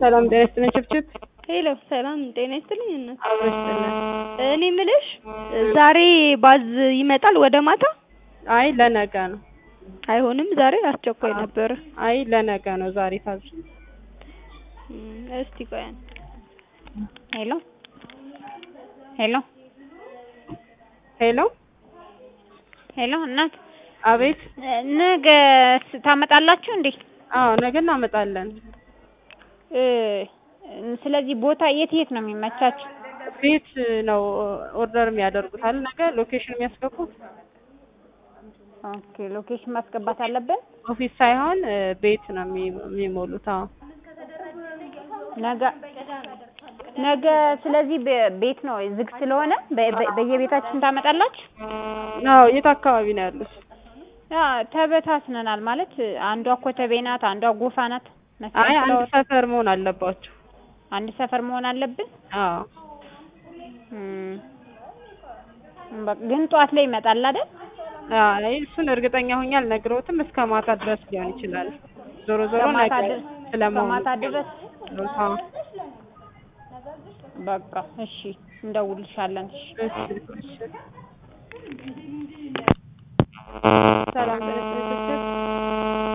ሰላም ጤና ይስጥልኝ ችብችብ ሄሎ ሰላም ጤና ይስጥልኝ እናት አብሮ ይስጥልን። እኔ ምልሽ ዛሬ ባዝ ይመጣል ወደ ማታ አይ ለነገ ነው። አይሆንም ዛሬ አስቸኳይ ነበረ አይ ለነገ ነው ዛሬ ታዝ እም፣ እስቲ ቆይ አንዴ ሄሎ ሄሎ ሄሎ ሄሎ እናት አቤት ነገ ስ- ታመጣላችሁ እንዴ አዎ ነገ እናመጣለን። እ ስለዚህ ቦታ የት የት ነው የሚመቻችሁ ቤት ነው ኦርደር የሚያደርጉታል ነገ ሎኬሽን የሚያስገቡት ኦኬ ሎኬሽን ማስገባት አለብን ኦፊስ ሳይሆን እ ቤት ነው የሚ- የሚሞሉት። አዎ ነገ ነገ ስለዚህ በ- ቤት ነው ዝግ ስለሆነ በ- በ- በየቤታችን ታመጣላችሁ አዎ የት አካባቢ ነው ያሉት? ያ ተበታትነናል ማለት አንዷ ኮተቤ ናት አንዷ ጎፋ ናት አይ መስቀል አንድ ፍላወር ሰፈር መሆን አለባቸው። አንድ ሰፈር መሆን አለብን አዎ እም፣ በቃ ግን ጠዋት ላይ ይመጣል አይደል አይ እሱን እርግጠኛ ሆኜ አልነግረውትም። እስከ ማታ ድረስ ሊሆን ይችላል። ዞሮ ዞሮ ከማታ ነገ ድረስ ስለመሆኑ ከማታ ድረስ አዎ በቃ እሺ እንደውልሻለን እሺ እሺ እሺ ሰላም ጤና ይስጥልኝ